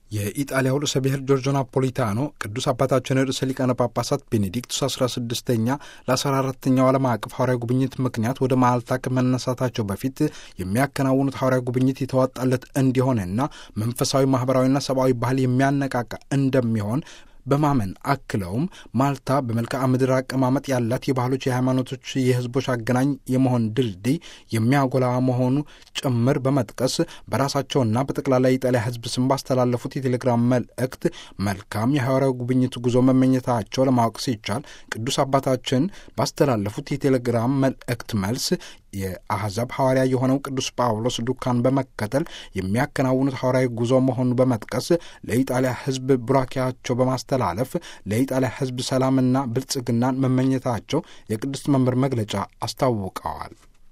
የኢጣሊያው ርዕሰ ብሔር ጆርጆ ናፖሊታኖ ቅዱስ አባታችን ርዕሰ ሊቃነ ጳጳሳት ቤኔዲክቱስ 16ኛ ለ14ተኛው ዓለም አቀፍ ሐዋርያዊ ጉብኝት ምክንያት ወደ ማልታ ከመነሳታቸው በፊት የሚያከናውኑት ሐዋርያዊ ጉብኝት የተዋጣለት እንዲሆንና መንፈሳዊ ማኅበራዊና ሰብአዊ ባህል የሚያነቃቃ እንደሚሆን በማመን አክለውም ማልታ በመልክዓ ምድር አቀማመጥ ያላት የባህሎች፣ የሃይማኖቶች፣ የሕዝቦች አገናኝ የመሆን ድልድይ የሚያጎላ መሆኑ ጭምር በመጥቀስ በራሳቸውና በጠቅላላ የኢጣሊያ ሕዝብ ስም ባስተላለፉት የቴሌግራም መልእክት መልካም የሐዋርያዊ ጉብኝት ጉዞ መመኘታቸው ለማወቅ ሲቻል ቅዱስ አባታችን ባስተላለፉት የቴሌግራም መልእክት መልስ የአሕዛብ ሐዋርያ የሆነው ቅዱስ ጳውሎስ ዱካን በመከተል የሚያከናውኑት ሐዋርያዊ ጉዞ መሆኑን በመጥቀስ ለኢጣሊያ ሕዝብ ቡራኪያቸው በማስተላለፍ ለኢጣሊያ ሕዝብ ሰላምና ብልጽግናን መመኘታቸው የቅዱስ መንበር መግለጫ አስታውቀዋል።